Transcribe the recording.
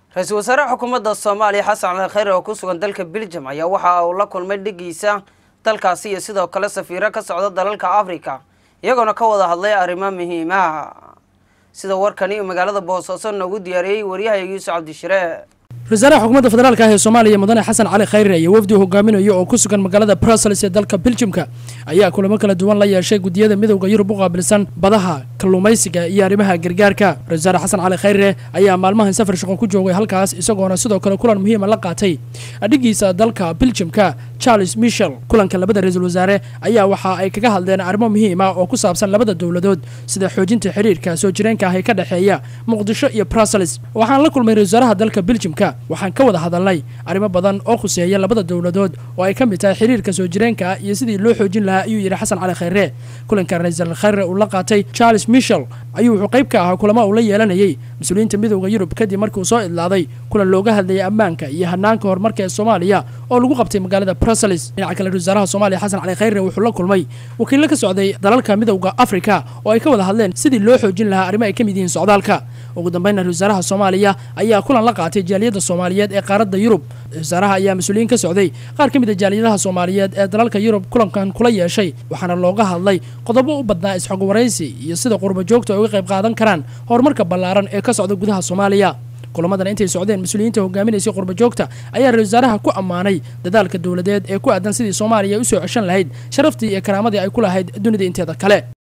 ra-iisul wasaare xukuumadda soomaaliya xasan cali khayre oo ku sugan dalka beljum ayaa waxa uu la kulmay dhigiisa dalkaasi iyo sidoo kale safiiro ka socda dalalka africa iyagoona ka wada hadlay arrimo muhiimaha sida warkani uu magaalada boosaaso noogu diyaariyey waryahay yuusuf cabdishire ra-iisaalaha xukuumadda federaalka ah ee soomaaliya mudane xasan cali khayre iyo wafdi hogaaminayo oo ku sugan magaalada brussels ee dalka beljimka ayaa kulamo kala duwan la yeeshay guddiyada midowda yurub u qaabilsan badaha kalluumaysiga iyo arrimaha gargaarka ra-isul wasaare xasan cali khayre ayaa maalmahan safar shaqo ku joogay halkaas isagoona sidoo kale kulan muhiima la qaatay adhigiisa dalka beljimka charles michel kulanka labada ra-iisul wasaare ayaa waxa ay kaga hadleen arrimo muhiim ah oo ku saabsan labada dowladood sida xoojinta xiriirka soo jireenka ah ee ka dhexeeya muqdisho iyo brussels waxaan la kulmay ra-isul wasaaraha dalka beljimka waxaan ka wada hadalnay arrimo badan oo khuseeya labada dowladood oo ay ka mid tahay xiriirka soo jireenka ah iyo sidii loo xoojin lahaa ayuu yidhi xasan cali khayre kulanka ra-iisul khayre uu la qaatay charles michel ayuu wuxuu qayb ka ahaa kulamo uu la yeelanayay mas-uuliyiinta midowda yurub kadib markii uu soo idlaaday kulan looga hadlayay ammaanka iyo hanaanka horumarka ee soomaaliya oo lagu qabtay magaalada brussels dhinaca kale ra-isul wasaaraha soomaaliya xasan cali khayre wuxuu la kulmay wakiillo ka socday dalalka midowda africa oo ay ka wada hadleen sidii loo xoojin lahaa arrimo ay ka mid yihiin socdaalka ugu dambeynna ra-isul wasaaraha soomaaliya ayaa kulan la qaatay jaaliyadda soomaaliyeed ee qaaradda yurub ra-isul wasaaraha ayaa mas-uuliyiin ka socday qaar ka mid a jaaliyadaha soomaaliyeed ee dalalka yurub kulankan kula yeeshay waxaana looga hadlay qodobo u badnaa isxog waraysi iyo sida qurba joogta ay uga qayb qaadan karaan horumarka ballaaran ee ka socda gudaha soomaaliya kulamadan intay socdeen mas-uuliyiinta hogaaminaysay qurba joogta ayaa ra-isul wasaaraha ku ammaanay dadaalka dowladeed ee ku aadan sidii soomaaliya ay u soo ceshan lahayd sharaftii iyo karaamadii ay ku lahayd dunida inteeda kale